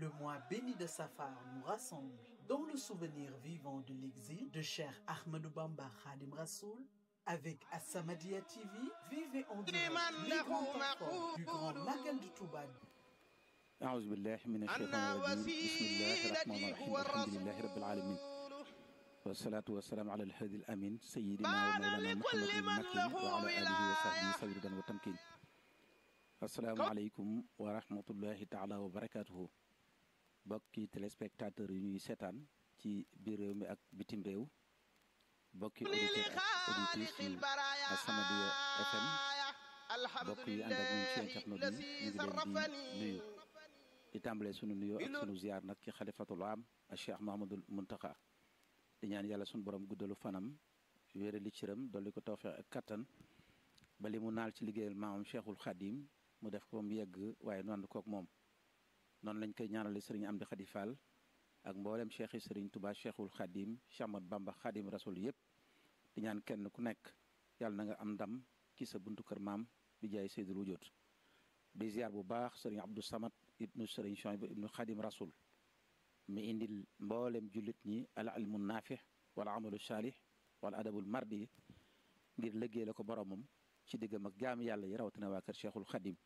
Le mois béni de Safar nous rassemble dans le souvenir vivant de l'exil de Cheikh Ahmadou Bamba Khadim Rassoul. Avec As-Samadiyya TV, vivez en direct les grands temps forts du Grand Magal de Touba. أعوذ بالله من الشيطان الرجيم بسم الله الرحمن الرحيم الحمد لله رب العالمين والصلاة والسلام على الهادي الأمين سيدنا ومولانا محمد المكي وعلى آله وصحبه سيدا وتمكين السلام عليكم ورحمة الله تعالى وبركاته bokki téléspectateurs yi ñuy seetaan ci biir réew mi ak bitim réew bokki auditeurs ak auditrices yi As-Samadiyya FM bokk yi ànd ak ñun ci internet yi ñu ngi leen di nuyu di tàmbalee sunu nuyoo ak sunu ziar nag ci xalifatul am ak Cheikh Mahamadul Muntaxa di ñaan yàlla sunu borom guddalu fanam wéere li cëram dolli ko tawfeex ak kattan ba li mu naal ci liggéeyal maamam Cheikhul Khadim mu def ko mu yegg waaye nu ànd kook moom noonu lañ koy ñaanale sëriñ Amdi Khady Fall ak mboolem cheikh yi sëriñ Touba Cheikhul Khadim Cheikh Ahmad Bamba Khadim Rasul yëpp di ñaan kenn ku nekk yàlla na nga am ndam ci sa buntu kër maam di jaay Seydul Wujud di ziar bu baax sëriñ Abdou Samad ibnu sëriñ Chouaib ibnu Khadim Rasul mi indil mboolem jullit ñi al ilmu naafix wala amalu saalih wala adabul mardi ngir liggéey la ko boromam ci diggam ak jaam yàlla yi rawatina waa kër Cheikhul Khadim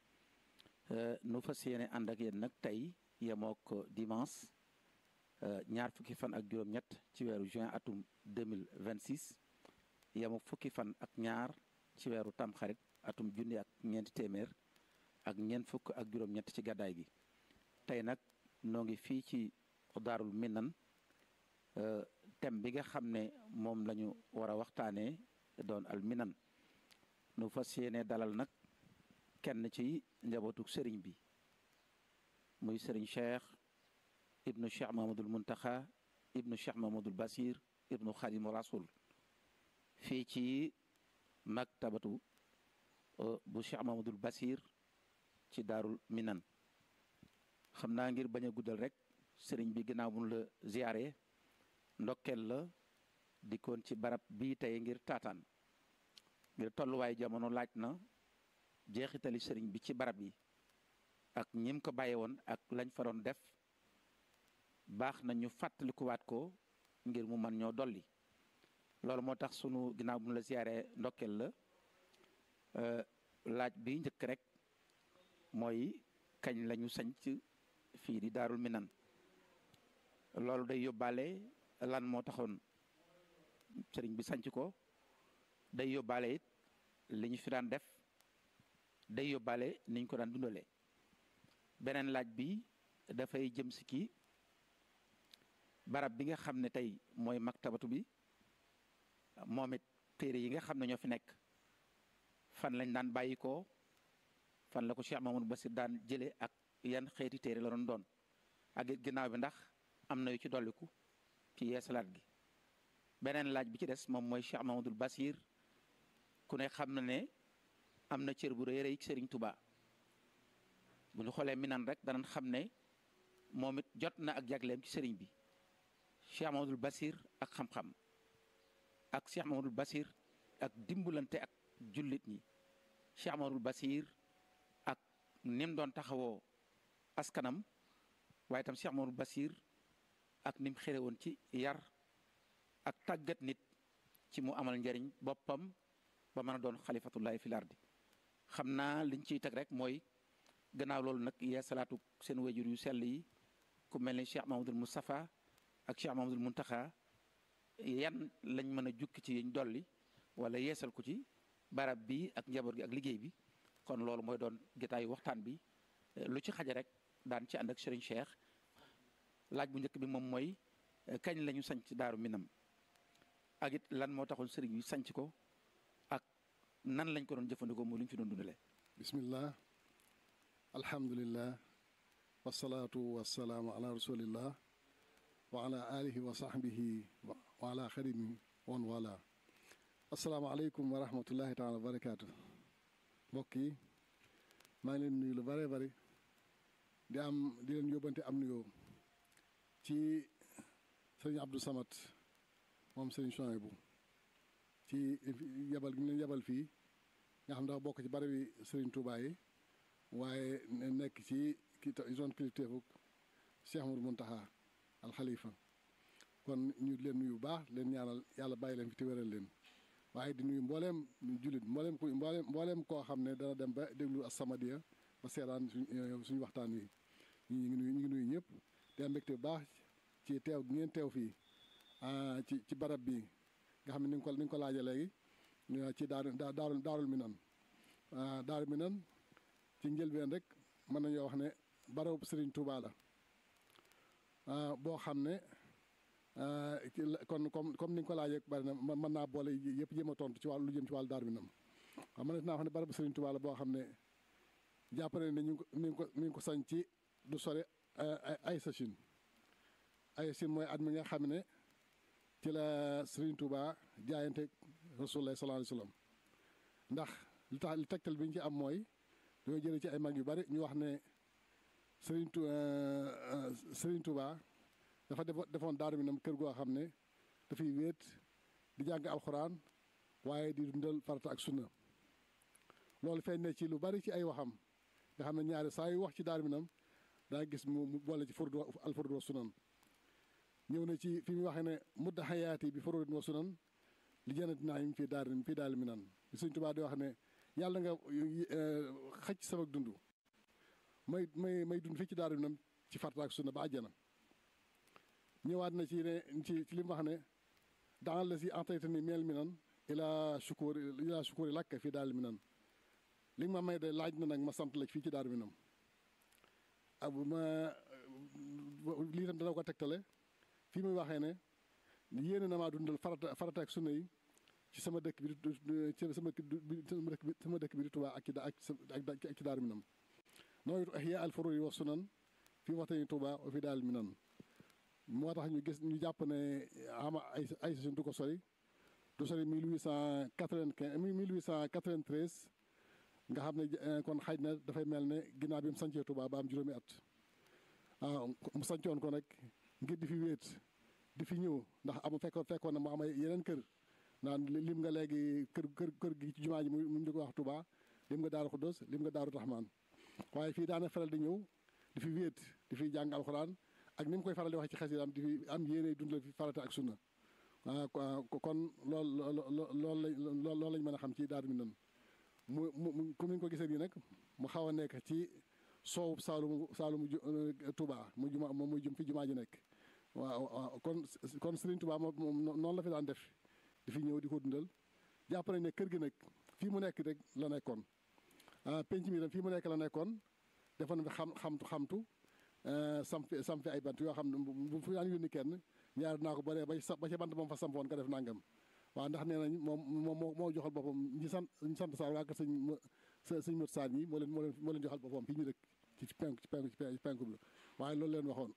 nu fas yéene ànd ak yéen nag tey yemook dimanche ñaar fukki fan ak juróom-ñett ci weeru juin atum 2026 yemook fukki fan ak ñaar ci weeru tamxarit atum junni ak ñeenti téeméer ak ñeent fukk ak juróom-ñett ci gàddaay gi tey nag noo ngi fii ci daarul minan thème bi nga xam ne moom la ñu war a waxtaanee doon al minan nu fas yéene dalal nag kenn ci njabootu sëriñ bi muy sëriñ cheikh ibnu cheikh mahamadul muntaxa ibnu cheikh mahamadul basir ibnu xadimu rasul fii ci maktabatu bu cheikh mahamadul basir ci daarul minan xam naa ngir bañ a guddal rek sëriñ bi ginnaaw bu la ziyaare ndokkeel la dikkoon ci barab bii tey ngir taataan ngir tolluwaay jamono laaj na jeexitali sëriñ bi ci barab yi ak ñim ko bàyyi woon ak lañ fa doon def baax na ñu fàttalikuwaat ko ngir mu man ñoo dolli loolu moo tax sunu ginnaaw bu mu la siyaaree ndokkeel la laaj bi njëkk rek mooy kañ lañu sañc fii di daarul minan loolu day yóbbaale lan moo taxoon sëriñ bi sañc ko day yóbbaale it li ñu fi daan def day yóbbaale niñ ko daan dundalee beneen laaj bi dafay jëm si kii barab bi nga xam ne tey mooy maktabatu bi moom it téere yi nga xam ne ñoo fi nekk fan lañ daan bàyyi ko fan la ko Cheikh Mamadou Bassir daan jële ak yan xeeti téere la doon doon ak it ginnaaw bi ndax am na yu ci dolliku ci yeesalaat gi beneen laaj bi ci des moom mooy Cheikh Mamadou Bassir ku ne xam na ne am na cër bu rëy rëy sëriñ Touba bu ñu xoolee minan rek danañ xam ne moom it jot na ak jagleem ci sëriñ bi Cheikh Mamadou Bassir ak xam-xam ak Cheikh Mamadou Bassir ak dimbalante ak jullit ñi Cheikh Mamadou Bassir ak nim doon taxawoo askanam waaye tam Cheikh Mamadou Bassir ak nim xere woon ci yar ak tàggat nit ci mu amal njariñ boppam ba mën a doon xalifatullahi fil ardi xam naa liñ ciy teg rek mooy gannaaw loolu nag yee salaatu seen wajur yu sell yi ku mel ni Cheikh Mahamadul Moustapha ak Cheikh Mahamadul Muntaxa yan lañ mën a jukki ci yiñ dolli wala yeesal ko ci barab bi ak njaboot gi ak liggéey bi kon loolu mooy doon jotaayu waxtaan bi lu ci xaja rek daan ci ànd ak Serigne Cheikh laaj bu njëkk bi moom mooy kañ la ñu sanc daaru minam ak it lan moo taxoon Serigne bi sanc ko ak nan lañ ko doon jëfandikoo mooy lu ñu fi doon dundalee. bismillah alhamdulillah wasalaatu wasalaamu ala rasulillah wa ala alihi wa sahbihi wa ala xadimi wan wala asalaamaaleykum wa rahmatullahi taala wa barakaatu mbokk yi maa ngi leen nuyu lu bare bari di am di leen yóbbante am nuyoo ci sëriñ Abdou Samad moom sëriñ Chouaïbou ci yebal gi ñu leen yebal fii nga xam dafa bokk ci bari bi sëriñ Touba yi waaye nekk ci ki zone kilifteefu Cheikh Amadou Muntaxa al Khalifa kon ñu leen nuyu bu baax leen ñaanal yàlla bàyyi leen fi te wéral leen waaye di nuyu mbooleem jullit mbooleem ku mbooleem mbooleem koo xam ne dana dem ba déglu As-Samadiyya ba seetaan suñ suñu waxtaan wi ñu ngi nuyu ñu ngi nuyu ñëpp te am mbégte bu baax ci teew gi ngeen teew fii ci ci barab bi nga xam ne ni nga ko ni nga ko laajee léegi ci daaru daarul daarul minan daarul minan ci njëlbeen rek mën nañoo wax ne barabu Serigne Touba la boo xam ne kon comme comme ni nga ko laajee bari na mën naa boole yëpp jéem a tontu ci wàllu lu jëm ci wàllu daaru minam xam mën naa wax ne barabu Serigne Touba la boo xam ne jàpp ne ne ñu ngi ko mi ngi ko sañ ci du sore ay sachin ay sachin mooy at mi nga xam ne ci la Serigne Touba jaayante Rasulullah sallallahu alayhi wa sallam ndax li tax li tegtal bi ñu ci am mooy dañoo jëlee ci ay mag yu bari ñu wax ne Serigne Tou Serigne Touba dafa defoon daaru minam kër goo xam ne dafay wéet di jàng alxuraan waaye di dundal farata ak sunna loolu feeñ ne ci lu bari ci ay waxam nga xam ne ñaari saa yu wax ci daaru minam daa gis mu boole ci furdu al furdu wa sunan ñëw na ci fi mu waxee ne mudda xayaati bi furudin wa sunan li jënati naa yim fii daari fii daal minan bi Sëñ Tuubaa di wax ne yàlla nga xëcc sama dund may may may dund fii ci daaru minam ci farata ak sunna ba àjjana ñëwaat na ci ne ci ci li mu wax ne dans la si entayta ni meel minan ila sukuri ila sukuri lakk fii daal minan li nga ma may de laaj na nag ma sant la fii ci daaru minam ab ma lii tam dana ko tegtale fii muy waxee ne yéene na maa dundal farata farata ak sunna yi ci sama dëkk bi ci sama dëkk bi sama dëkk bi di Tuubaa ak ci ak ak ci daaru minam nooy ihya al furudi wa sunan fii waxtani Tuubaa wa fi daal minan moo tax ñu gis ñu jàpp ne ama ay ay session du ko sori du sori mille huit cent quatre-vingt-quinze mille huit cent quatre-vingt-treize nga xam ne kon xaj na dafay mel ne ginnaaw bi mu sancee Tuubaa ba am juróomi at waaw mu sancoon ko nag ngir di fi wéet di fi ñëw ndax amu fekkoon fekkoon na mu am ay yeneen kër naan lim nga léegi kër kër kër gi ci jumaa ji mu ñu ko wax Tuubaa lim nga Daaru Xuddoos lim nga Daaru Raxmaan waaye fii daana faral di ñëw di fi wéet di fi jàng alxuraan ak ni mu koy faral di waxee ci xasidaam di fi am yéene dundal fi farata ak sunna waaw kon lool loolu lañ loolu lañ mën a xam ci Daaru Minam mu mu comme ni ñu ko gisee nii nag mu xaw a nekk ci soowu Saalumu Saalumu Touba mu juma moom muy jum fi jumaa ji nekk waaw waaw kon kon Serigne Touba moom noonu la fi daan def di fi ñëw di ko dundal jàpp nañ ne kër gi nag fii mu nekk rek la nekkoon penc mi tam fii mu nekk la nekkoon defoon na fi xam xamtu xamtu sam fi sam fi ay bant yoo xam ne bu fi daan yónni kenn ñaar naa ko bare ba ba ca bant moom fa sampoon nga def nangam waaw ndax nee nañ moom moom moo joxal boppam ñi sant ñi sant Sarr waa kër sëñ sëñ Mot Sarr ñi moo leen moo leen moo leen joxal boppam fii ñu dëkk ci ci penku ci penku ci penku bi waaye loolu leen waxoon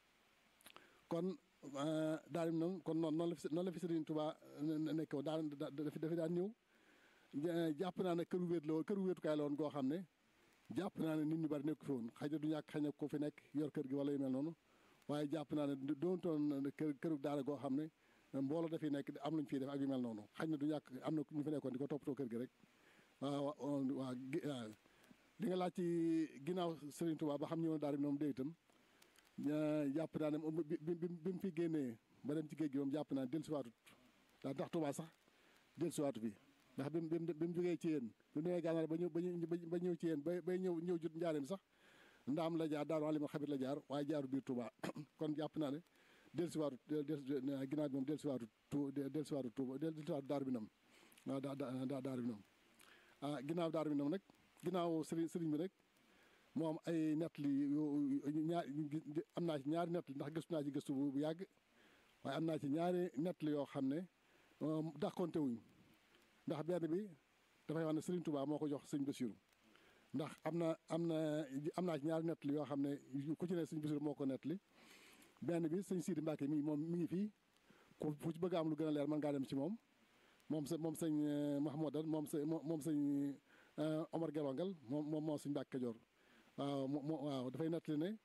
kon daal di kon noonu noonu la fi noonu la fi Sëriñ Tuubaa nekk woon daan dafi dafi daan ñëw jàpp naa ne këru wéet la woon këru wéetukaay la woon goo xam ne jàpp naa ne nit ñu bari nekk fi woon xëy na du ñàkk xëy na ko fi nekk yor kër gi wala yu mel noonu waaye jàpp naa ne doontoon kër këru daara goo xam ne mbooloo dafiy nekk am nañu fiy def ak yu mel noonu xëy na du ñàkk am na ñu fi nekkoon di ko toppatoo kër gi rek waaw waaw li nga laaj ci ginnaaw Serigne Touba ba xam ñëw na daara bi moom dee itam jàpp naa ne bi bi mu fi génnee ba dem ci géej gi moom jàpp naa ne dellusiwaatut daa ndax Touba sax dellusiwaatu fi ndax bi mu bi mu jógee ci yéen bi mu demee gànnaar ba ñëw ba ñëw ci yéen ba bay ñëw ñëw jut njaareem sax ndaam la jaar daaru alima xabit la jaar waaye jaaru biir Touba kon jàpp naa ne dellusiwaatut ginnaaw bi moom dellusiwaatut tu dellusiwaatut Touba dellusiwaatut daaru bi nam waaw daa daa daaru bi nam ah ginnaaw daaru bi nam nag ginnaaw sëriñ sëriñ bi rek moom ay nettali ñaar am naa ci ñaari nettali ndax gëstu naa ci gëstu bu yàgg waaye am naa ci ñaari nettali yoo xam ne dàqonte wuñ ndax benn bi dafay wax ne Sëriñ Tuubaa moo ko jox sëñ Basiru ndax am na am na am naa ci ñaari nettali yoo xam ne ku ci ne sëñ Basiru moo ko nettali benn bi sëñ Sidi Mbàkke mi moom mi ngi fii ku fu ci bëgg am lu gën a leer mën ngaa dem ci moom moom sa moom sëñ Mahmoudan moom sa moom sëñ Omar Gelongal moom moom moo sëñ Mbàkke Kajoor waaw moo waaw dafay nettali ne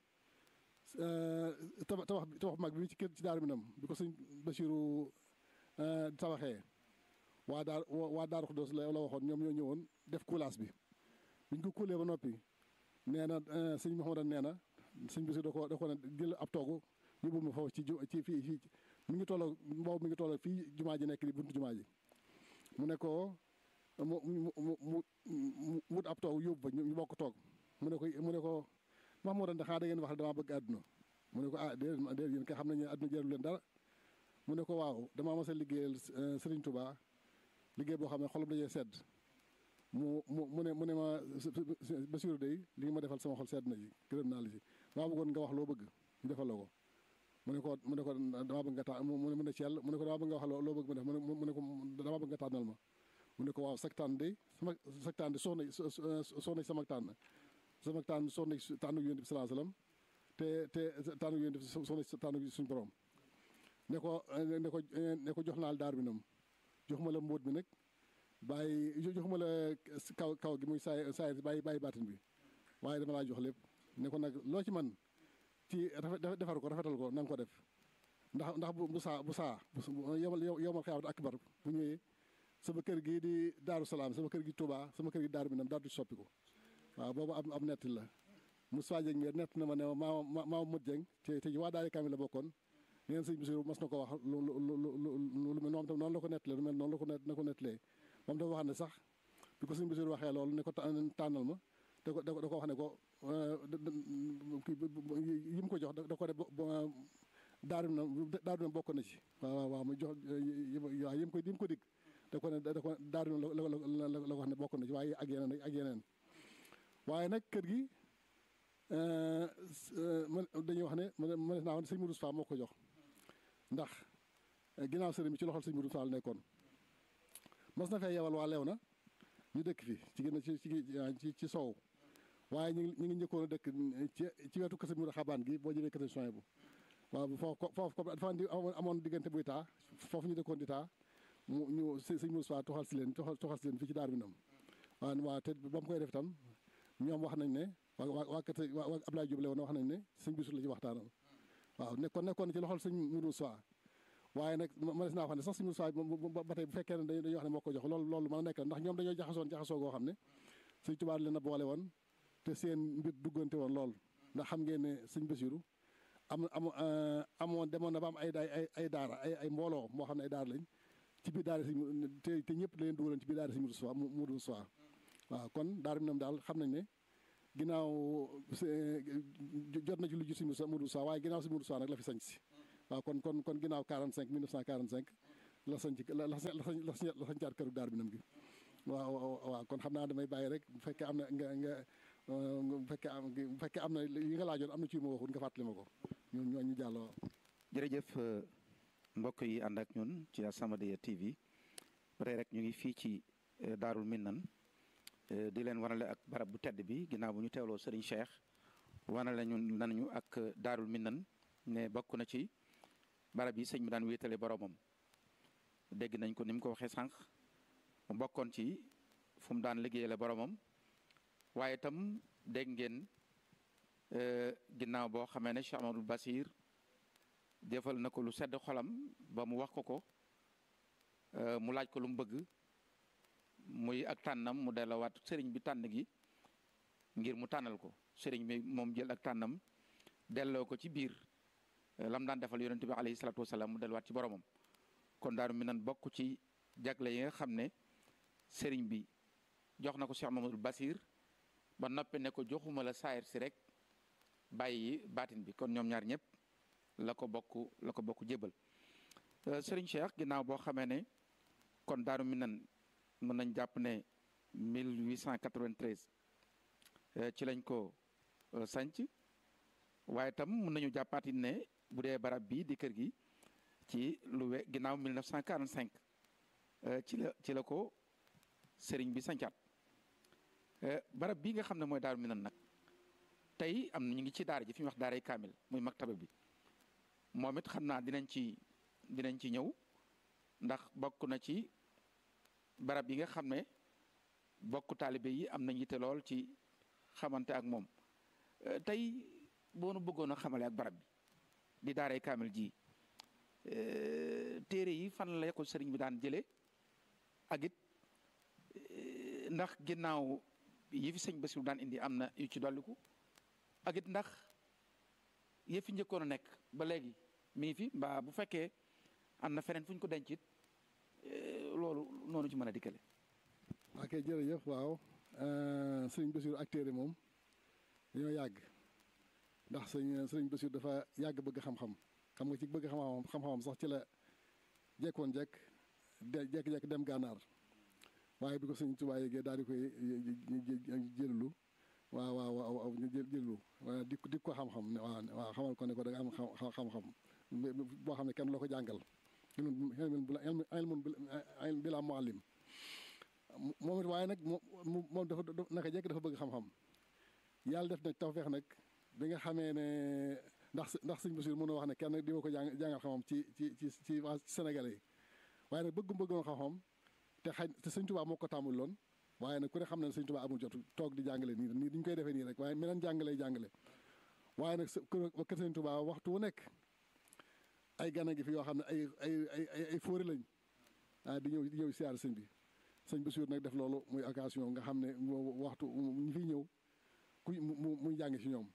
tabax tabax tabax mag bi ci kër ci Daaru Minam bi ko sëñ Basiru tabaxee waa daar waa Daaru Xuddoos la la waxoon ñoom ñoo ñëwoon def coulage bi biñ ko kuulee ba noppi nee na sëñ Mahmoudan nee na sëñ bi si da ko da ko ne jël ab toogu yóbbul ma foofu ci ju ci fii fii mi ngi tolloo boobu mi ngi tolloo fii jumaa ji nekk di buntu jumaa ji mu ne ko mu mu mu mu wut ab toog yóbbu ba ñu bokk toog mu ne ko mu ne ko wax moo doon xanaa da ngeen wax damaa bëgg àdduna mu ne ko ah déedéet déedéet yéen kay xam nañu ne àdduna jarul leen dara mu ne ko waaw damaa mas a liggéeyal Serigne Touba liggéey boo xam ne xolam dajee sedd mu mu mu ne mu ne ma Bassirou day li nga ma defal sama xol sedd na ji gërëm naa la ci maa bëggoon nga wax loo bëgg ñu defal la ko mu ne ko mu ne ko damaa bëgg nga ta mu ne mu ne Thiel mu ne ko damaa bëgg nga wax loo bëgg mu def mu ne ko damaa bëgg nga tànnal ma mu ne ko waaw sag tànn de sama sag tànn de soxna soxna sama tànn sama tànn soxna tànn yonent bi salaa salaam te te tànn yonent bi soxna tànn suñu borom ne ko ne ko ne ko jox naal daar bi nam joxuma la mbóot bi nag bàyyi joxuma la kaw kaw gi muy saay saay bàyyi bàyyi baatin bi waaye dama laa jox lépp ne ko nag loo ci man ci defar ko rafetal ko na nga ko def ndax ndax bu saa bu saa yomal yomal xiyaamat akbar bu ñëwee sama kër gi di daaru salaam sama kër gi Touba sama kër gi daaru mi nam daal du soppi ko waaw boobu am am nett la Moussa Dieng mi nett na ma ne ma maa maa mut Dieng te te waa daari kaamil la bokkoon neen sëñ Bassirou mas na ko wax lu lu lu lu mel moom tam noonu la ko nettalee lu mel noonu la ko na ko nettalee moom dafa wax ne sax bi ko sëñ Bassirou waxee loolu ne ko tànnal ma da ko da ko wax ne ko yi mu ko jox da ko de daaru na daaru na bokk na ci waaw waaw waaw mu jox waaw yi mu ko yi mu ko dig da ko ne da ko daaru na la la la la wax ne bokk na ci waaye ak yeneen ak yeneen waaye nag kër gi man dañuy wax ne ma ne naa wax ne sëñ Mourou Fall moo ko jox ndax ginnaaw sëriñ bi ci loxol sëñ Mourou Fall nekkoon mas na fee yewal waa leew na ñu dëkk fi ci gën a ci ci ci soow waaye ñu ngi ñu ngi njëkkoon a dëkk ci ci wetu kër sëñ Mourou Xabaan gi boo jëlee kër sëñ bu waaw foofu foofu comme dafa amoon diggante buy taa foofu ñu dëkkoon di taa mu ñu sëñ Mourou Fall toxal si leen toxal toxal si leen fii ci daar bi nam waaw waaw te ba mu koy def itam ñoom wax nañ ne waa waa waa kër waa Abdoulaye Diop Léone wax nañ ne sëñ Bassirou la ci waxtaanal waaw nekkoon nekkoon ci loxol sëñ Mourou Sow waaye nag ma des naa wax ne sax sëñ Mourou Sow ba tey bu fekkee ne dañuy wax ne moo ko jox loolu loolu mën a nekk ndax ñoom dañoo jaxasoon jaxasoo goo xam ne sëñ Tuubaa leen a boole woon te seen mbir duggante woon lool ndax xam ngeen ne sëñ Bassirou am am amoon demoon na ba am ay daay ay ay daara ay ay mbooloo moo xam ne ay daara lañ ci biir daara sëñ te te ñëpp la leen dugaloon ci biir daara sëñ Mourou Sow Mourou Sow waaw kon daara bi ñoom daal xam nañ ne ginnaaw jot na ci lu ji si Mourou Sow waaye ginnaaw si Mourou Sow nag la fi sañ si waaw kon kon kon ginnaaw 45 1945 la sañ ci la la la la sañcaat këru daar bi nam gi waaw waaw kon xam naa damay bàyyi rek bu fekkee am na nga nga bu fekkee am bu fekkee am na yi nga laajoon am na ci ma waxut nga fàttali ma ko ñun ñoo ñu jàll waaw. jërëjëf mbokk yi ànd ak ñun ci As-Samadiyya TV ba tey rek ñu ngi fii ci Daarul Minnan di leen wanale ak barab bu tedd bi ginnaaw bu ñu teewloo Serigne Cheikh wanale ñun nañu ak Daarul Minnan ne bokk na ci barab yi sëñ bi daan wéetale boromam dégg nañ ko ni mu ko waxee sànq mu bokkoon ci fu mu daan liggéeyale boromam waaye itam dégg ngeen ginnaaw boo xamee ne Cheikh Amadou Basir defal na ko lu sedd xolam ba mu wax ko ko mu laaj ko lu mu bëgg muy ak tànnam mu delloowaat sëriñ bi tànn gi ngir mu tànnal ko sëriñ bi moom jël ak tànnam delloo ko ci biir lam daan defal yonente bi alayhi salaatu wasalaam mu delluwaat ci boromam kon daaru mi nan bokk ci jagle yi nga xam ne sëriñ bi jox na ko Cheikh Mamadou Basir ba noppi ne ko joxuma la saayir si rek bàyyi baatin bi kon ñoom ñaar ñëpp la ko bokk la ko bokk jébal sëriñ Cheikh ginnaaw boo xamee ne kon daaru mi nan mën nañ jàpp ne 1893 ci lañ ko sanc waaye tam mën nañu jàppaati ne bu dee barab bi di kër gi ci lu we ginnaaw 1945 ci la ci la ko sëriñ bi sancaat barab bii nga xam ne mooy daaru minan nag tey am na ñu ngi ci daara ji fi ñu wax daaray kaamil muy maktaba bi moom it xam naa dinañ ci dinañ ci ñëw ndax bokk na ci barab yi nga xam ne bokk taalibe yi am nañ yitte lool ci xamante ak moom tey boo nu bëggoon a xamale ak barab bi di daaray kaamil ji téere yi fan la ko sëriñ bi daan jële ak it ndax ginnaaw yi fi sëñ Bassirou daan indi am na yu ci dolliku ak it ndax yëf fi njëkkoon a nekk ba léegi mi ngi fi mbaa bu fekkee am na feneen fu ñu ko denc it loolu noonu ci mën a dikkale. ok jërëjëf waaw sëriñ Bassirou ak téere moom dañoo yàgg ndax sëñ sëriñ Bassirou dafa yàgg bëgg xam-xam xam nga ci bëgg xam-xam xam-xamam sax ci la jekkoon jekk de jekk-jekk dem gànnaar waaye bi ko sëñ Tuubaa yéegee daal di koy jëllu waaw waaw waaw ñu jël jëllu di di ko xam-xam ne waaw waaw xamal ko ne ko da nga am xam-xam boo xam ne kenn loo ko jàngal ilmun bila muallim moom it waaye nag moom moom dafa naka jekk dafa bëgg xam-xam yàlla def nag tawfeex nag bi nga xamee ne ndax ndax sëñ Bassirou mën a wax ne kenn di ko jàng jàngal xam-xam ci ci ci ci waa Sénégalais yi waaye nag bëggum bëggoon xam-xam te xaj te sëñ Tuubaa moo ko tàmmul loon waaye nag ku ne xam ne sëñ Tuubaa amul jot toog di jàngale nii nii diñ koy defee nii rek waaye meneen jàngale jàngale waaye nag kër sëñ Tuubaa waxtu wu nekk ay gana gi fi yoo xam ne ay ay ay ay ay fóori lañ ah di ñëw di ñëw siyaar sëñ bi sëñ Bassirou nag def loolu muy occasion nga xam ne waxtu ñu fiy ñëw ku mu muy jàng si ñoom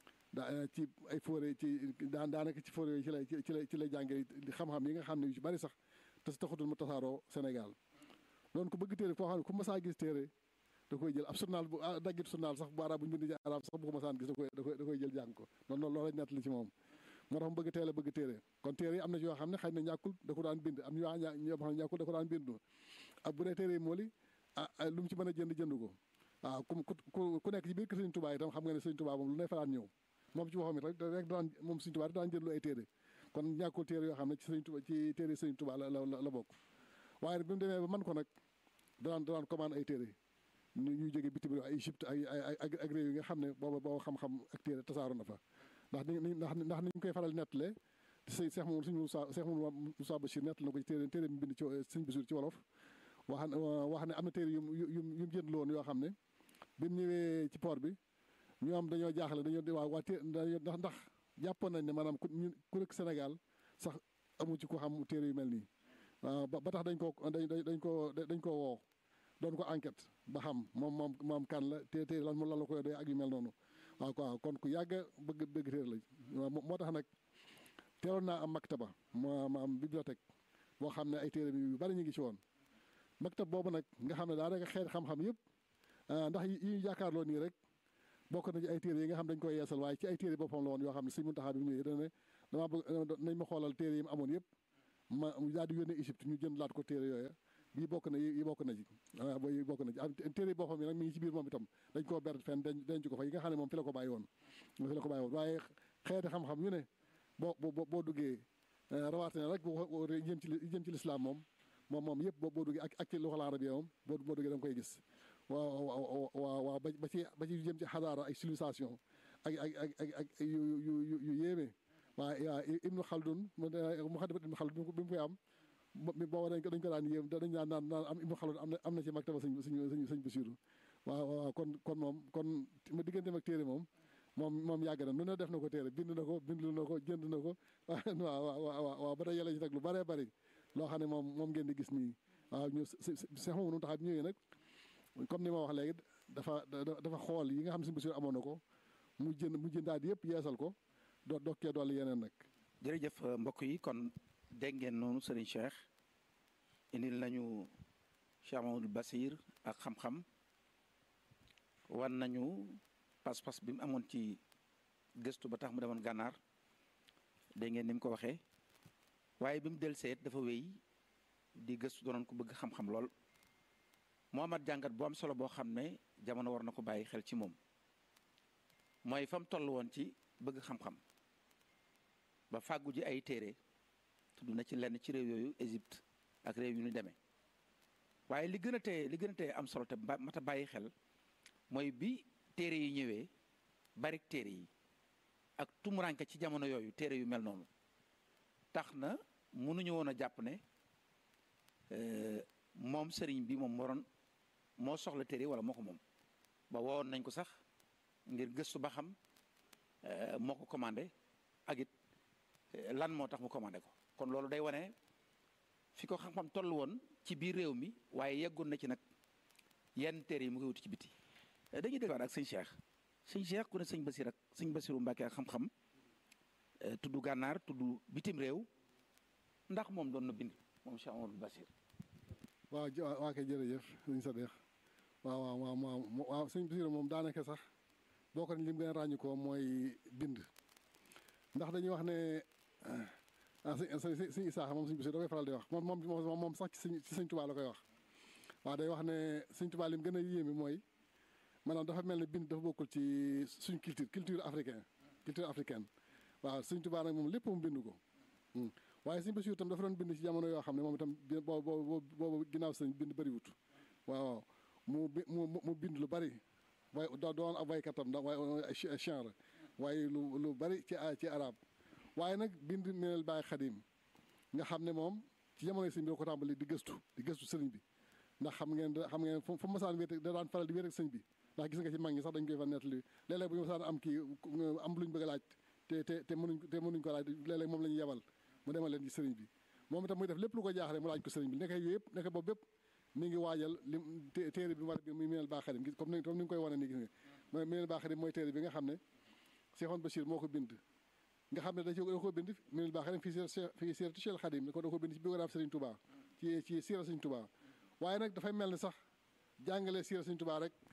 daa ci ay fóore ci daan daanaka ci fóore yooyu ci lay ci lay ci lay jàngee xam-xam yi nga xam ne yu ci bari sax te si taxutul mu tasaaroo Sénégal loolu ku bëgg téere foo xam ne ku masaa gis téere da koy jël ab journal bu daggit journal sax bu arab bu ñu bind ci arab sax bu ko masaan gis da koy da koy da koy jël jàng ko noonu loolu lañ nettali ci moom moo tax mu bëgg teel a bëgg téere kon téere yi am na ci yoo xam ne xëy na ñàkkul da ko daan bind am ñoo ñoo xam ne ñàkkul da ko daan bind ak bu dee téere yi moo li ah lu mu ci mën a jënd jënd ko waaw ku ku ku nekk ci biir kër Sëñ Tuubaa itam xam nga ne Sëñ Tuubaa moom lu ne fa daan ñëw moom ci waxam it rek rek daan moom Sëñ Tuubaa daan jënd lu ay téere kon ñàkkul téere yoo xam ne ci Sëñ Tuubaa ci téere Sëñ Tuubaa la la la bokk waaye bi mu demee ba man ko nag daan daan commande ay téere ñuy jógee bitim réew ay Égypte ay ay ak réew yi nga xam ne booba boo xam-xam ak téere tasaaru na fa ndax ni ndax ndax ni ñu koy faral nettale sëñ Cheikh Mamadou sëñ Moussa Cheikh Mamadou Moussa Bachir nettali na ko ci téere téere bi bind ci sëñ Bassirou ci wolof wax wax ne am na téere yu yu yu mu jënd loon yoo xam ne bi mu ñëwee ci port bi ñoom dañoo jaaxle dañoo waaw waa té ndax ndax jàppoon nañ ne maanaam ku ñu ku nekk Sénégal sax amu ci ko xam téere yu mel nii waaw ba tax dañ ko dañ dañ ko dañ ko woo doon ko enquête ba xam moom moom moom kan la té téere lan lan la koy doy ak yu mel noonu waaw quoi kon ku yàgg bëgg bëgg téere la moo tax nag teeloon naa am maktaba ma ma am bibliothèque boo xam ne ay téere bi yu bari ñu ngi ci woon maktab boobu nag nga xam ne daanaka xeet xam-xam yëpp ndax yi ñu yaakaarloo nii rek bokk na ci ay téere yi nga xam dañ koy yeesal waaye ci ay téere boppam la woon yoo xam ne Sëñ Muntaxa bi mu ñëwee dana ne damaa bëgg nañ ma xoolal téere yi mu amoon yëpp ma daal di yónnee Égypte ñu jënd laat ko téere yooya bii bokk na yi bokk na ci waaw yi bokk na ci am téere yi boppam yi nag mi ngi ci biir moom itam dañ koo ber fenn denc ko fa yi nga xam ne moom fi la ko bàyyi woon fi la ko bàyyi woon waaye xeeti xam-xam yu ne boo boo boo duggee rawatina rek boo jëm ci jëm ci lislaam moom moom moom yëpp boo duggee ak ak ci loxol arabiya moom boo boo duggee da nga koy gis waaw waaw waaw ba ci ba ci jëm ci xadaara ak civilisation ak ak ak ak ak yu yu yu yu yéeme waaye waaw Ibnu Khaldun Muxaddamatul Ibnu Khaldun bi mu koy am booba dañ ko dañ ko daan yéem dañ naan naan naan am Ibnu Khaldun am na am na ci maktaba sëñ sëñ sëñ Bassirou waaw waaw kon kon moom kon ma digganteem ak téere moom moom moom yàgg na nu ne def na ko téere bind na ko bindlu na ko jënd na ko waaw waaw waaw ba tey yàlla ci nag lu bëree bëri loo xam ne moom moom ngeen di gis nii waaw ñu Seex Mamadu Muntaxa bi ñëwee nag comme ni ma wax léegi dafa dafa xool yi nga xam ne Sëñ Bassirou amoon na ko mu jënd mu jëndaat yëpp yeesal ko doo dokkee dolli yeneen nag. jërëjëf mbokk yi kon dégg ngeen noonu Serigne Cheikh indil nañu Cheikh Mamadou Bassir ak xam-xam wan nañu pas-pas bi mu amoon ci gëstu ba tax mu demoon gànnaar dégg ngeen ni mu ko waxee waaye bi mu del seet dafa wéy di gëstu doonoon ko bëgg xam-xam lool moo amat jàngat bu am solo boo xam ne jamono war na ko bàyyi xel ci moom mooy fa mu toll woon ci bëgg xam-xam ba fàggu ji ay téere tudd na ci lenn ci réew yooyu Égypte ak réew yu ñu demee waaye li gën a tee li gën a tee am solo te mat a bàyyi xel mooy bi téere yi ñëwee bari téere yi ak tumuranke ci jamono yooyu téere yu mel noonu tax na mënuñu woon a jàpp ne moom sëriñ bi moom waroon moo soxla téere wala moo ko moom ba wowoon nañ ko sax ngir gëstu ba xam moo ko commandé ak it lan moo tax mu commandé ko kon loolu day wane fi ko xam-xam toll woon ci biir réew mi waaye yeggoon na ci nag yenn téere yi mu koy wuti ci biti dañuy dégluwaat ak sëñ Cheikh sëñ Cheikh ku ne sëñ Bassir ak sëñ Bassirou Mbacke ak xam-xam tudd gànnaar tudd bitim réew ndax moom doon na bind moom Cheikh Amadou Bachir waaw waa kay jërëjëf sëñ Sadex waaw waaw waaw waaw waaw sëñ Bachir moom daanaka sax boo ko lim gën a ràññu ko mooy bind ndax dañuy wax ne ah sëñ sëñ Isaaxa moom sëñ Bachir da koy faral di wax moom moom moom sax ci sëñ ci sëñ Tuubaa la koy wax waaw day wax ne sëñ Tuubaa lim gën a yéeme mooy maanaam dafa mel ne bind dafa bokkul ci suñ culture culture africaine culture africaine waaw sëñ Tuubaa nag moom lépp mu bind ko waaye sëñ Bachir itam dafa doon bind ci jamono yoo xam ne moom itam boobu boobu ginnaaw sëñ bind bëriwut waaw mu mu mu bind lu bari waaye da doon ab waykatam da waaye chanre waaye lu lu bari ci ci arab waaye nag bind minel Baay Xadim nga xam ne moom ci jamono sëñ bi da ko tàmbali di gëstu di gëstu sëriñ bi ndax xam ngeen xam ngeen fu masaan wéet da daan faral di wéet ak sëñ bi ndax gis nga ci mag ñi sax dañ koy fa nettali léeg-léeg bu ñu masaan am kii am luñ bëgg a laaj te te te mënuñ te mënuñ ko laaj léeg-léeg moom la ñuy yebal mu demal leen ci sëriñ bi moom itam muy def lépp lu ko jaaxle mu laaj ko sëriñ bi nekk yooyu yëpp nekk boobu bépp mi ngi waajal li téere bi mu war a bi muy minel Baay Xadim gis comme ni comme ni nga koy wane nii gis nga mooy minel Baay Xadim mooy téere bi nga xam ne Seexoon Bachir moo ko bind nga xam ne da ko bind minel Baay Xadim fii fii siiratu Cheikh Xadim ko da ko bind ci biographie Sëriñ Touba ci ci siira Sëriñ Touba waaye nag dafay mel ni sax jàngale siira Sëriñ Touba rek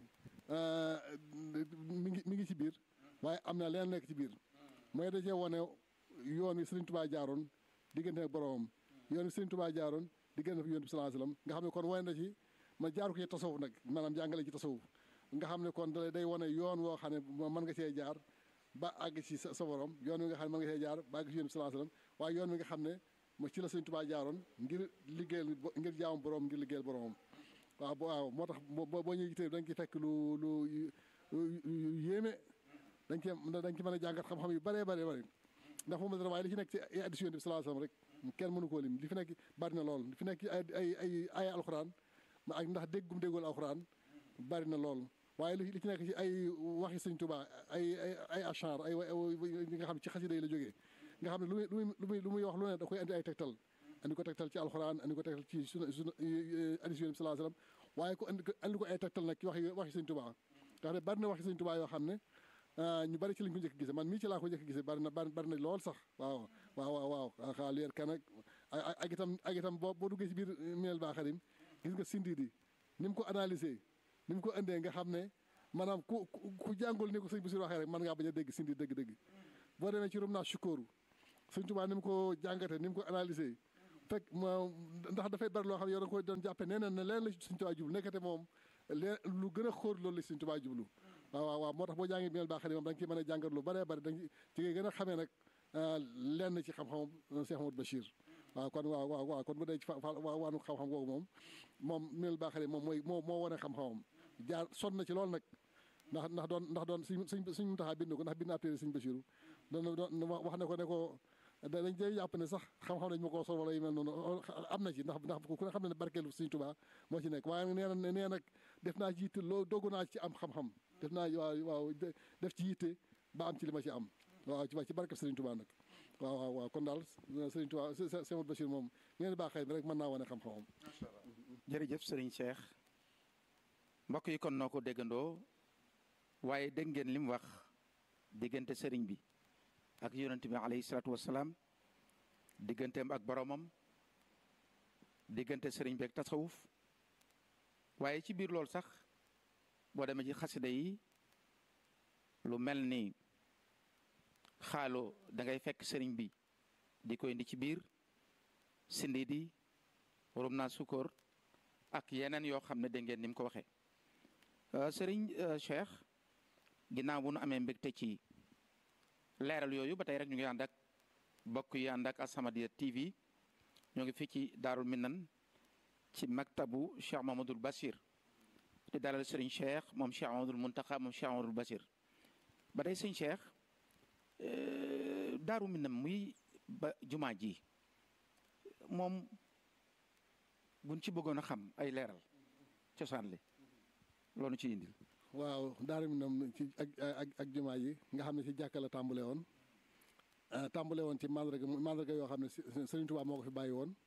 mi ngi mi ngi ci biir waaye am na leen nekk ci biir mooy da cee wane yoon wi Sëriñ Touba jaaroon diggante ak boromam yoon wi Sëriñ Touba jaaroon diggante ak yoon bi sallallahu alayhi wasallam nga xam ne kon wane na ci ma jaaru ko ci tasawuf nag maanaam jàngale ci tasawuf nga xam ne kon da day wane yoon woo xam ne mën nga cee jaar ba àgg ci sa sa borom yoon wi nga xam ne mën nga cee jaar ba àgg ci yoon bi sallallahu alayhi wasallam waaye yoon wi nga xam ne mo ci la Sëriñ Touba jaaroon ngir liggéeyal ngir jaamu borom ngir liggéeyal boromam waaw waaw moo tax boo boo ñëwee da nga ciy fekk lu lu yéeme dañ ci dañ ci mën a jàngat xam-xam yu bëree bëri bëri ndax moom la waaye li ci nekk ci ay addition bi sallallahu alayhi wasallam rek kenn mënu koo lim li fi nekk bari na lool li fi nekk ay ay ay ay alxuraan ak ndax déggum déggul alxuraan bari na lool waaye li ci nekk ci ay waxi Sëñ Tuubaa ay ay ay achar ay li nga xam ne ci xasida yi la jógee nga xam ne lu muy lu muy lu muy wax lu ne da koy andi ay tegtal andi ko tegtal ci alxuraan andi ko tegtal ci sunu sunu addition bi sallallahu alayhi wasallam waaye ko andi ko andi ko ay tegtal nag ci waxi waxi Sëñ Tuubaa nga xam ne bari na waxi Sëñ Tuubaa yoo xam ne ñu bari ci lañ ko njëkk gisee man mii ci laa ko njëkk gisee bari na bari na lool sax waaw waaw waaw waaw xaa leer kan ak ak itam ak itam boo boo duggee ci biir minel Baay Xadim gis nga sindi di ni mu ko analysé ni mu ko indee nga xam ne maanaam ku ku jàngul ni ko sëñ Basiru waxee rek mën ngaa bañ a dégg sindi dëgg-dëgg boo demee ci rum naa sukóoru sëñ Tuubaa ni mu ko jàngatee ni mu ko analysé fekk ndax dafay bari loo xam ne yow da nga koy doon jàppe nee na ne leen la sëñ Tuubaa jublu nekkate moom leen lu gën a xóor loolu la sëñ Tuubaa jublu waaw waaw waaw moo tax boo jàngee minel Baay Xadim moom da nga ciy mën a jàngat lu bëree bëri da nga ci ngay gën a xamee nag lenn ci xam-xamam Cheikh Amadou Bachir waaw kon waaw waaw waaw kon bu dee ci fa waanu xam-xam googu moom moom minel Baay Xadim moom mooy moo moo wane xam-xamam jaar sonn na ci loolu nag ndax ndax doon ndax doon suñ suñ suñ taxaa bind ko ndax bind ab téere Sëñ Bachiru doon doon wax ne ko ne ko dañ jëy jàpp ne sax xam-xam dañ ma koo sol wala yu mel noonu am na ci ndax ndax ku ne xam ne ne barkeelu Sëñ Tuubaa moo ci nekk waaye nee na nee nag def naa ci yitte loo dogu naa ci am xam-xam def naa waaw waaw def ci yitte ba am ci li ma ci am waaw ci ci barke Sëriñ Tuubaa nag waaw waaw waaw kon daal Sëriñ Tuubaa Sëñ Amadou Bachir moom ngeen baax xëy rek mën naa wane xam-xamam jërëjëf sëriñ Cheikh mbokk yi kon noo ko déggandoo waaye dégg ngeen li mu wax diggante sëriñ bi ak yonent bi alayhi salaatu wasalaam digganteem ak boromam diggante sëriñ bi ak tasawuf waaye ci biir loolu sax boo demee ci xasida yi lu mel ni xaalo da ngay fekk sëriñ bi di ko indi ci biir sindi di rum naa sukóor ak yeneen yoo xam ne dégg ngeen ni mu ko waxee sëriñ Cheikh ginnaaw bu nu amee mbégte ci leeral yooyu ba tey rek ñu ngi ànd ak bokk yi ànd ak As-Samadiyya TV ñoo ngi fii ci Daarul Minan ci maktabu Cheikh Mamadou Bachir di dalal sëriñ Cheikh moom Cheikh Mamadou Muntaxa moom Cheikh Mamadou Bachir ba tey sëriñ Cheikh Daaru Minan muy ba jumaa ji moom buñ ci bëggoon a xam ay leeral cosaan li loolu ci indil waaw Daaru Minam ci ak ak ak jumaa yi nga xam ne ci jàkka la tàmbale woon tàmbale woon ci mandarga mandarga yoo xam ne Sëriñ Tuubaa moo ko fi bàyyi woon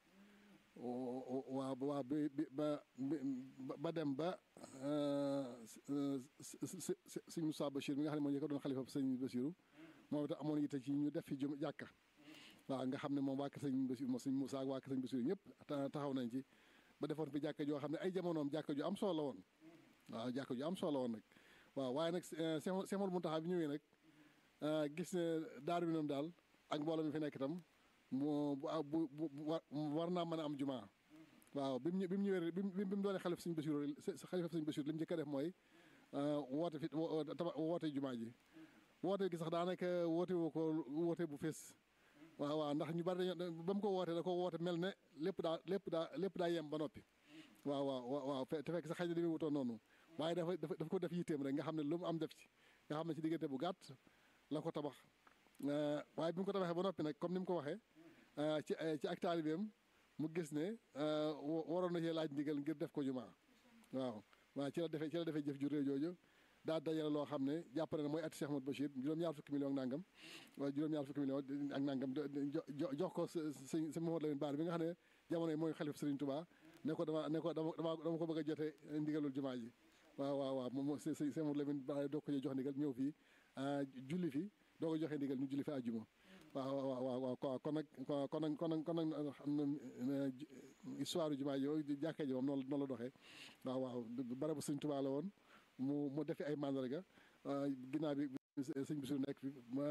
waaw waaw bi ba ba dem ba sëñ Moussa Bachir mi nga xam ne moo ñu ko doon xalifa sëñ Bachiru moom itam amoon yitte ci ñu def fi jum jàkka waaw nga xam ne moom waa kër sëñ Bassirou sëñ Moussa ak waa kër sëñ Bassirou ñëpp taxaw nañ ci ba defoon fi jàkka joo xam ne ay jamonoom jàkka ju am solo la woon waaw jàkka ju am solo la woon nag waaw waaye nag Cheikh Mountakha bi ñëwee nag gis ne daaru bi noonu daal ak mbooloo mi fi nekk itam mu bu bu war naa mën a am jumaa waaw bi mu bi mu ñëwee bi mu bi mu doonee xalif sëñ Bassirou xalif sëñ Bassirou li mu njëkk a def mooy woote fi woote jumaa ji woote gi sax daanaka woote woo ko woote bu fees waaw waaw ndax ñu bari dañoo ba mu ko wootee da ko woote mel ne lépp daa lépp daa lépp daa yem ba noppi waaw waaw waaw te fekk sax xëy na demee wutoon noonu waaye dafa dafa ko def yitteem rek nga xam ne lu mu am def ci nga xam ne ci diggante bu gàtt la ko tabax waaye bi mu ko tabaxee ba noppi nag comme ni mu ko waxee ci ci ak taalibeem mu gis ne waroon na cee laaj ndigal ngir def ko jumaa waaw waaw ci la defee ci la defee jëf ju réew jooju daa dajale loo xam ne jàpp na ne mooy ati Cheikh Ahmadou Bachir juróom-ñaar fukki million ak nangam waaye juróom-ñaar fukki million ak nangam jox ko sëñ sëñ Mamadou Lamine Bara bi nga xam ne jamono yi mooy xalif Serigne Touba ne ko dama ne ko dama dama ko bëgg a jote ndigalul jumaa ji waaw waaw waaw moom sëñ sëñ Mamadou Lamine Bara doo ko jox ndigal ñëw fii julli fi doo ko joxee ndigal ñu julli fi àjjuma waaw waaw waaw waaw kon nag kon nag kon nag kon nag xam na histoire jumaa ji yooyu jàkkee ji moom noonu noonu la doxee waaw waaw barabu Serigne Touba la woon mu mu defi ay mandarga ginnaaw bi sëñ Bassirou nekk fi ma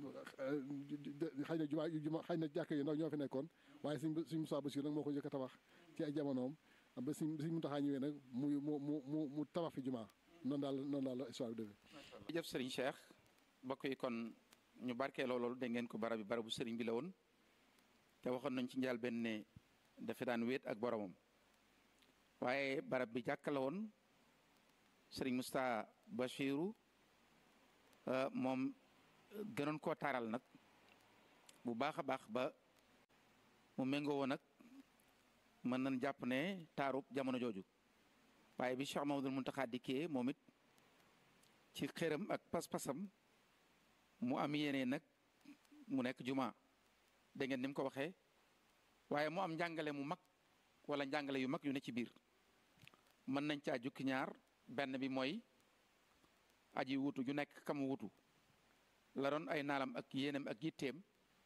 xëy na jumaa juma xëy na jàkk yi ndaw ñoo fi nekkoon waaye sëñ sëñ Moussa Bassirou nag moo ko njëkk a tabax ci ay jamonoom ba sëñ sëñ Mountakha ñëwee nag muy mu mu mu mu tabax fi jumaa noonu daal noonu daal la histoire bi defee. jërëjëf Serigne Cheikh mbokk yi kon ñu barkeeloo loolu dégg ngeen ko barab bi barabu Serigne bi la woon te waxoon nañ ci njaal benn ne dafa daan wéet ak boromam waaye barab bi jàkka la woon. sëriñ Moustapha Bachiru moom gënoon koo taaral nag bu baax a baax ba mu méngoo woon nag mën nañ jàpp ne taarub jamono jooju waaye bi Cheikh Mamadou Mountakha dikkee moom it ci xëram ak pas-pasam mu am yéene nag mu nekk juma dégg ngeen ni mu ko waxee waaye mu am njàngale mu mag wala njàngale yu mag yu ne ci biir mën nañ caa jukki ñaar benn bi mooy aji wutu ju nekk kam wutu la doon ay naalam ak yéenam ak yitteem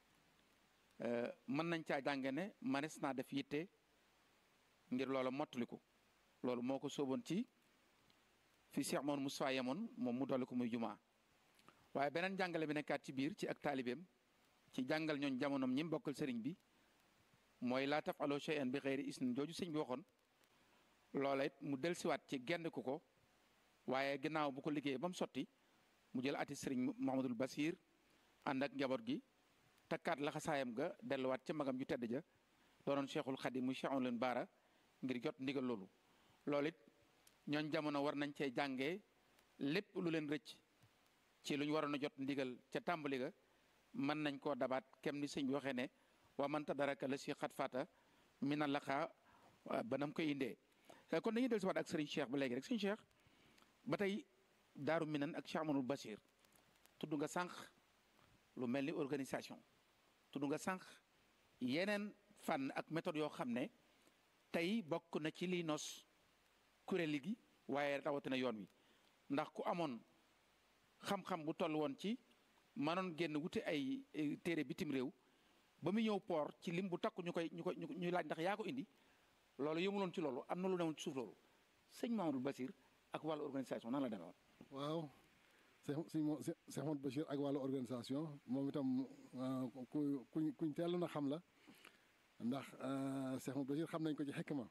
mën nañ caa jànge ne manes naa def yitte ngir loola mottaliku loolu moo ko sóoboon ci fi Cheikh Mouhamadou Moustapha yemoon moom mu dolli ko muy jumaa waaye beneen jàngale bi nekkaat ci biir ci ak taalibeem ci jàngal ñooñ jamonoom ñi bokkal sëriñ bi mooy laa tafaloo shay'an bi xeyri isnin jooju sëñ bi waxoon loola it mu dellusiwaat ci genn ku ko waaye ginnaaw bu ko liggéeyee ba mu sotti mu jël ati sëriñ Mouhamadul Basir ànd ak njaboot gi takkaat laxasaayam ga delluwaat ca magam ju tedd ja doonoon Cheikhul Khadim muy Cheikh leen baara ngir jot ndigal loolu. loolu it ñooñ jamono war nañ cee jàngee lépp lu leen rëcc ci lu ñu waroon a jot ndigal ca tàmbali ga mën nañ koo dabaat kem ni sëñ bi waxee ne wa man tadaraka la si xat fata mina laxaa ba nam koy indee. kon dañuy dellusiwaat ak sëriñ Cheikh ba léegi rek sëriñ Cheikh ba tey Daaru Minan ak Cheikh Amadou Bachir tudd nga sànq lu mel ni organisation tudd nga sànq yeneen fànn ak méthode yoo xam ne tey bokk na ci liy nos kuréel gi waaye rawatina yoon wi ndax ku amoon xam-xam bu toll woon ci manoon génn wuti ay téere bitim réew ba mu ñëw port ci lim bu takku ñu koy ñu koy ñu laaj ndax yaa ko indi loolu yëmuloon ci loolu am na lu newoon ci suuf loolu sëñ Mamadou Bachir ak wàllu organisation nan la demee woon. waaw sëñ sëñ Cheikh Mamadou Bachir ak wàllu organisation moom itam ku kuñ kuñ teel na xam la ndax Cheikh Mamadou Bachir xam nañ ko ci xikma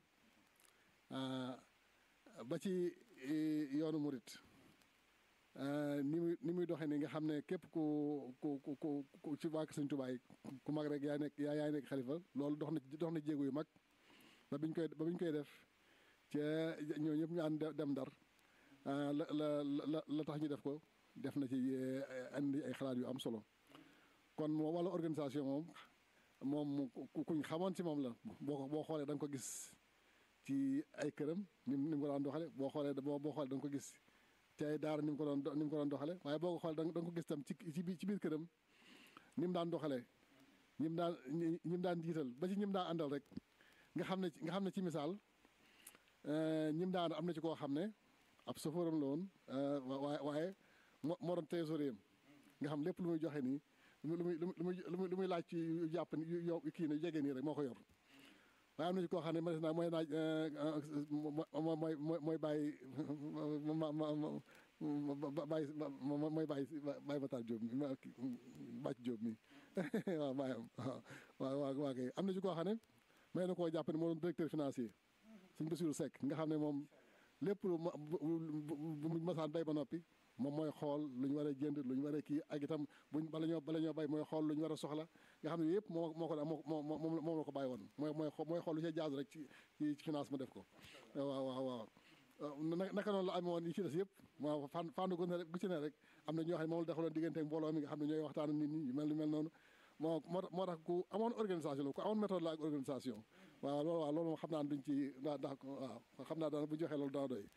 ba ci yoonu murit ni muy ni muy doxee ni nga xam ne képp ku ku ku ku ci wàkk sëñ Tuubaa ku mag rek yaa nekk yaa yaay nekk xalifa loolu dox na dox na jéego yu mag ba biñ koy ba biñ koy def ca ñoo ñëpp ñu ànd dem ndar la la la la tax ñu def ko def na ci andi ay xalaat yu am solo kon moo wàllu organisation moom moom kuñ xamoon ci moom la boo ko boo xoolee da nga ko gis ci ay këram ni mu ni mu ko daan doxale boo xoolee boo boo xoolee da nga ko gis ci ay daara ni mu ko doon ni mu ko doon doxale waaye boo ko xoolee da nga ko gis tam ci ci biir këram ni mu daan doxalee ñi mu daan ñi mu daan jiital ba ci ñi mu daan àndal rek nga xam ne nga xam ne ci misaal ñi mu daan am na ci koo xam ne ab sofóoram la woon waaye waaye moo moo doon trésorier nga xam lépp lu muy joxe nii lu muy lu muy lu muy lu muy laaj ci jàpp ni yow kii ne jege nii rek moo ko yor waaye am na ci koo xam ne ma naa mooy naaj mooy mooy mooy bàyyi ma ma ma bàyyi mooy bàyyi bàyyi Matar Diop mi ma bàcc Diop mi waaw bàyyam waaw waaw waa kay am na ci koo xam ne may na koo jàpp ne moo doon directeur financier suñ Bassirou Seck nga xam ne moom lépp lu bu masaan bay ba noppi moom mooy xool lu ñu war a jënd lu ñu war a kii ak itam buñ bala ñoo bala ñoo bay mooy xool lu ñu war a soxla nga xam ne yëpp moo moo ko moo moo moom la ko bàyyi woon mooy mooy mooy xool lu ci jaaz rek ci ci finance mu def ko waaw waaw waaw naka noonu la amee woon yi ci des yëpp waaw fànn fànn gu ne rek gu ci ne rek am na ñoo xam ne moom la defaloon diggante ak mbooloo mi nga xam ne ñooy waxtaan nit ñi yu mel ni mel noonu moo moo moo tax ku amoon organisation la ku amoon méthode la ak organisation waaw loolu waaw loolu moom xam naa duñ ci daa ndax waaw xam naa daana bu joxee loolu dana doy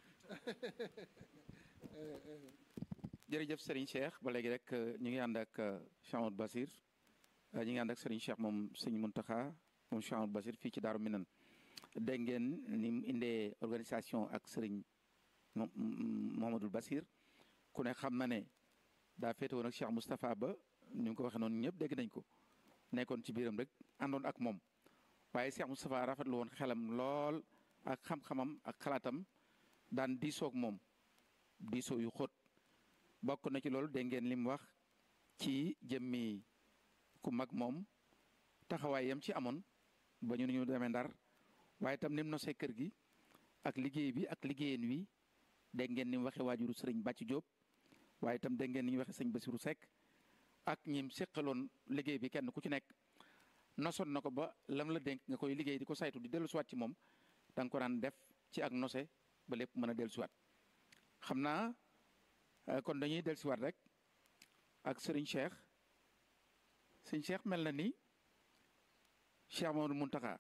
jërëjëf Serigne Cheikh ba léegi rek ñu ngi ànd ak Cheikh Amadou Basir ñu ngi ànd ak Serigne Cheikh moom Serigne Mountakha moom Cheikh Amadou Basir fii ci Daaru Minan dégg ngeen ni mu indee organisation ak Serigne Mouhamadou Basir ku ne xam na ne daa féete woon ak Cheikh Moustapha ba ni mu ko waxee noonu ñëpp dégg nañ ko nekkoon ci biiram rek àndoon ak moom waaye Cheikh Moustapha rafetlu woon xelam lool ak xam-xamam ak xalaatam daan diisoo ak moom diisoo yu xóot bokk na ci loolu dégg ngeen li mu wax ci jëmmi ku mag moom taxawaay yam ci amoon ba ñu ñu demee ndar waaye itam ni mu nosee kër gi ak liggéey bi ak liggéeyeen wi dégg ngeen ni mu waxee waajuru sëriñ Bàcc Jóob waaye itam dégg ngeen ni ñu waxee sëñ Basiru Sekk ak ñim séqaloon liggéey bi kenn ku ci nekk nosoon na ko ba lam la dénk nga koy liggéey di ko saytu di dellu siwaat ci moom da nga ko daan def ci ak nose ba lépp mën a dellu siwaat xam naa kon dañuy dellu siwaat rek ak sëriñ Cheikh sëriñ Cheikh mel na ni Cheikh Mamadou Mountakha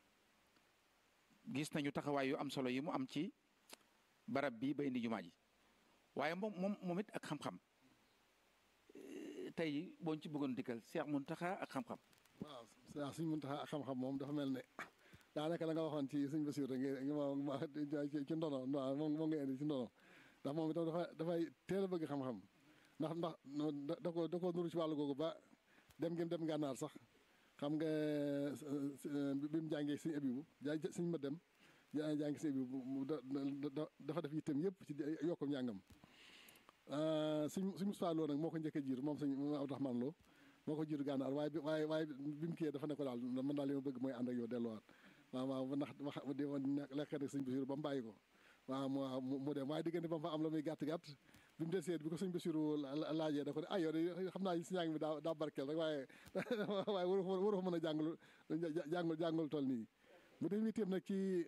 gis nañu taxawaay yu am solo yi mu am ci barab bi ba indi jumaa ji waaye moom moom moom it ak xam-xam tey boo ci bëggoon dikkal Cheikh Mountakha ak xam-xam. waaw waaw suñ Mountakha ak xam-xam moom dafa mel ne daanaka la nga waxoon ci suñ Basiir rek nga ci ndono waaw moom moo nga indi ci ndono ndax moom itam dafa dafay teel a bëgg xam-xam ndax ndax da ko da ko nuru ci wàllu googu ba dem ngeen dem gànnaar sax xam nga bi mu jàngee suñu abibu suñ ma dem jàngi suñu abibu dafa def yittam yëpp ci yokkum njàngam suñ suñ Moussa Lo nag moo ko njëkk a jiir moom suñ Abdourahmane Lo moo ko jiir gànnaar waaye bi waaye waaye bi mu kiyee dafa ne ko daal man daal li ma bëgg mooy ànd ak yow delluwaat waaw waaw ndax wax di lekk rek suñ Basiru ba mu bàyyi ko waaw mu mu dem waaye diggante ba mu fa am la muy gàtt gàtt bi mu del seet bi ko suñ Basiru laajee da ko ne ay yow de xam naa si njàng mi daa daa barkeel rek waaye waaye waru waru fa mën a jàngul jàngul jàngul toll nii mu dem itam nag ci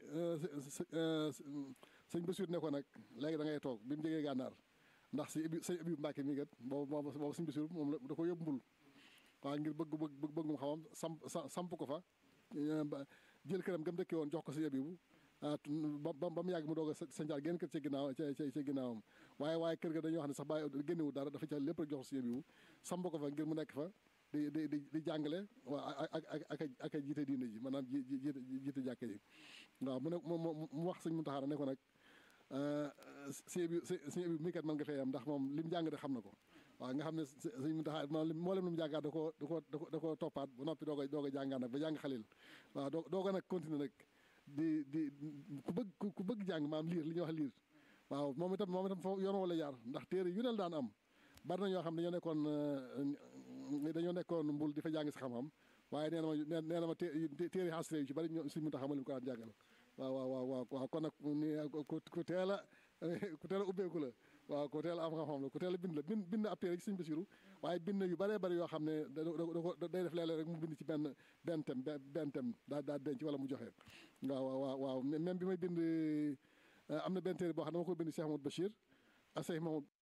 sëñ Basiru ne ko nag léegi da ngay toog bi mu jógee gànnaar ndax si ibi sëñ Abibu Mbàkke mi kat boobu boobu boobu sëñ Basiru moom la da ko yóbbu mbul waaw ngir bëgg bëgg bëggum xamam samp samp ko fa jël këram gëm dëkkee woon jox ko sëñ Abibu ba ba mu yàgg mu doog a sancaat génn kër ci ginnaaw ca ca ginnaawam waaye waaye kër ga dañoo xam ne sax bàyyi génnewu dara dafa ca lépp rek jox ko sëñ Abibu samp ko fa ngir mu nekk fa di di di di jàngale waaw ak ak ak ak a jiite diine ji maanaam ji jiite jiite jàkke ji waaw mu ne mu wax sëñ Muntaxa ne ko nag sëñ bi sëñ bi mi kat mën nga fee am ndax moom li mu jàng de xam na ko waaw nga xam ne sëñ Muntaxa moo leen lu mu jàngaat da koo da koo da koo toppaat ba noppi doog a doog a jàngaat nag ba jàng xalil waaw doo doog a nag continuer nag di di ku bëgg ku bëgg jàng maam liir li ñuy wax liir waaw moom itam moom itam foofu yoon wala jaar ndax téere yu nel daan am bari na ñoo xam ne dañoo nekkoon dañoo nekkoon mbul di fa jàng si xam-xam waaye nee na ma nee na ma téere xasre yu ci bari ñoom sëñ Muntaxa ma leen ko daan jàngal waaw waaw waaw waaw kon nag ku teel a ku teel a ubbeeku la waaw ku teel a am xam-xam la ku teel a bind la bind bind ab téere ci sëñ Basiru waaye bind yu bëree bëri yoo xam ne da da day def léeg-léeg rek mu bind ci benn benn thème benn thème daa daa denc wala mu joxe waaw waaw waaw même bi may bind am na benn téere boo xam ne dama ko bind Cheikh Mamadou Bachir ak Cheikh Mamadou